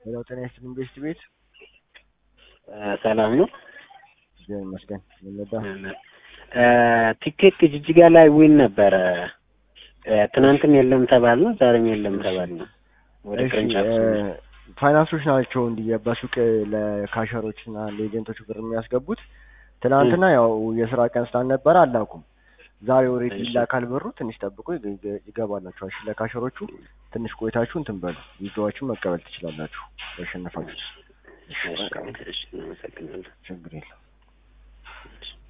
ሌላው ጤና ይስጥልኝ ቤስት ቤት ሰላም ነው። እግዚአብሔር ይመስገን። ምን ነዳ? ቲኬት ጅጅጋ ላይ ዊን ነበረ። ትናንትም የለም ተባል ነው፣ ዛሬም የለም ተባል ነው። ወደ እሺ ቅርንጫፍ ፋይናንሶች ናቸው እንዲህ በሱቅ ለካሸሮች እና ለኤጀንቶች ብር የሚያስገቡት። ትናንትና ያው የስራ ቀን ስላልነበረ አላኩም። ዛሬ ኦልሬዲ እሺ። ይላካል ብሩ። ትንሽ ጠብቆ ይገ- ይገ- ይገባላችኋል። እሺ ለካሸሮቹ ትንሽ ቆይታችሁ እንትን በሉ። ዊዝድሮዋችሁን መቀበል ትችላላችሁ ያሸነፋችሁት። እሺ በቃ እሺ፣ እናመሰግናለን። ችግር የለም።